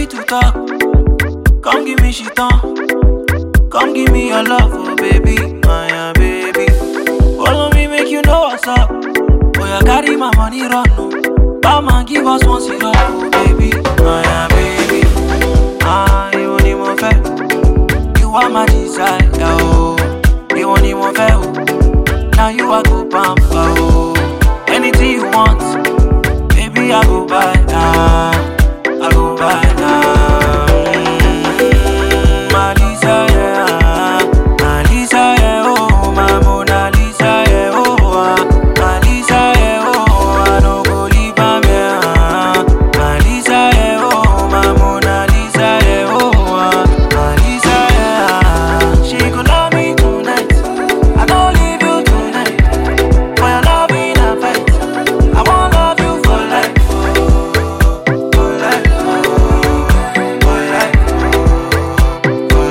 happy to talk. Come give me shit on. Come give me your love, oh baby, my uh, baby. Follow me, make you know what's up. Boy, I carry my money run, no. Bama, give us one zero, oh baby, my uh, baby. Ah, you want him on fair. You are my desire, oh. You want him on fair, oh. Now you are go pamper, oh. Anything you want, baby, I go buy, ah. I go buy, ah. Mm, my desire, my desire, oh, my Mona Lisa, yeah, oh, ah. my Lisa, yeah, oh, I no go leave am here, ah. my Lisa, yeah, oh, my Mona Lisa, yeah, oh, ah. my Lisa, yeah, she go love me tonight, I don't leave you tonight, for your love in a fight, I won't love you for life, oh, for life, oh, for life, for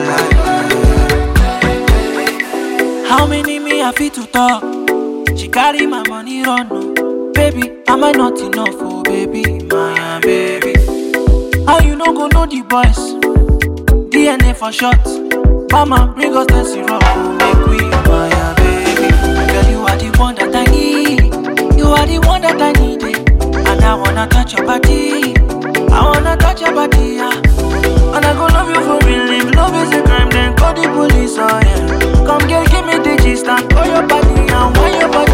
life. How many me I fit to talk? She carry my money run, no. Baby, am I not enough, oh baby, my uh, baby? How you no go know the boys? DNA for short. Mama, bring us the syrup, oh, make we, my uh, baby. Girl, you are the one that I need. You are the one that I need, eh. and I wanna touch your body. I wanna touch your body, yeah. And I go love you for real. If love is a crime, then call the police, oh yeah. Come girl, give me the gist and call your body and why your body